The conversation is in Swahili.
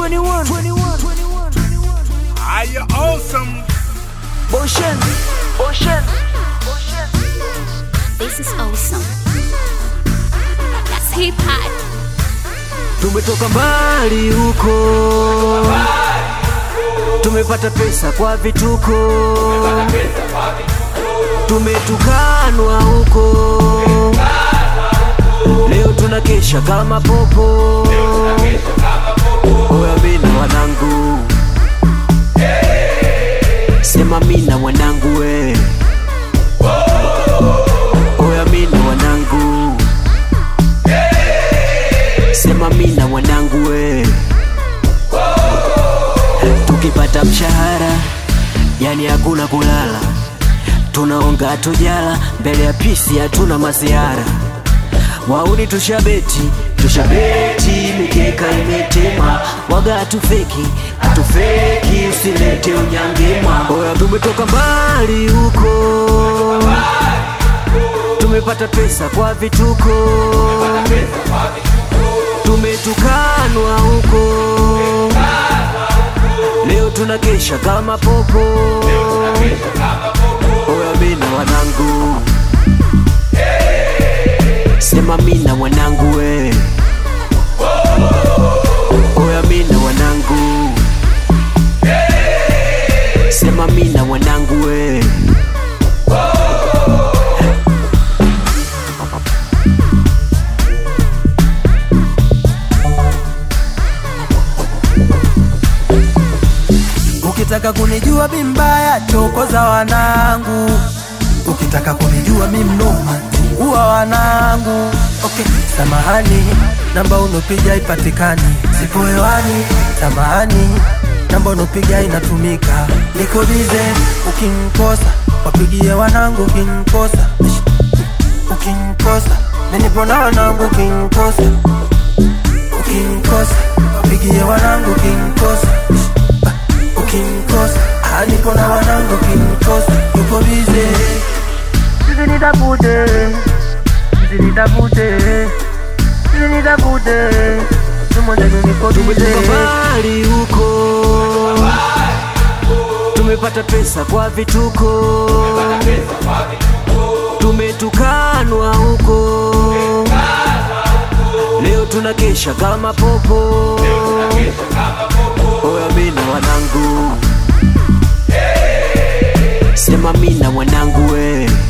21, 21, 21. Are you awesome? Boshen, Boshen. This is awesome. That's hip hop. Tumetoka mbali huko, tumepata pesa kwa vituko, tumetukanwa huko, leo tunakesha kama popo. Oya mina wanangu, sema mina mwanangu we. Oya mina wanangu sema mina mwanangu we tukipata mshahara yani hakuna kulala tunaonga tujala mbele ya pisi hatuna masiara wauni tushabeti tushabeti mikeka imetema waga hatufeki hatufeki usilete unyangema oya tumetoka mbali huko tumepata pesa kwa vituko tumetukanwa huko leo tunakesha kama popo oya mina wanangu sema mina mwanangu we oya mina wanangu sema mina mwanangu we Ukitaka kunijua mi mbaya, chokoza wanangu. Ukitaka kunijua mi mnoma, uwa wanangu. Okay, samahani, namba unopiga ipatikani, sipo hewani. Samahani, namba unopiga inatumika, niko bize. Ukinikosa wapigie wanangu, ukinikosa ukinikosa ninipo na wanangu, ukinikosa ukinikosa wapigie wanangu, ukinikosa ukinikosa Ah, nipo na wanangu ukinikosa yupo bize sisi nitafute sisi nitafute sisi nitafute tumojenu niko tumetoka bize mbali huko tumepata pesa kwa vituko tumetukanwa huko leo tunakesha kama popo oya mina wanangu sema mina mwanangu we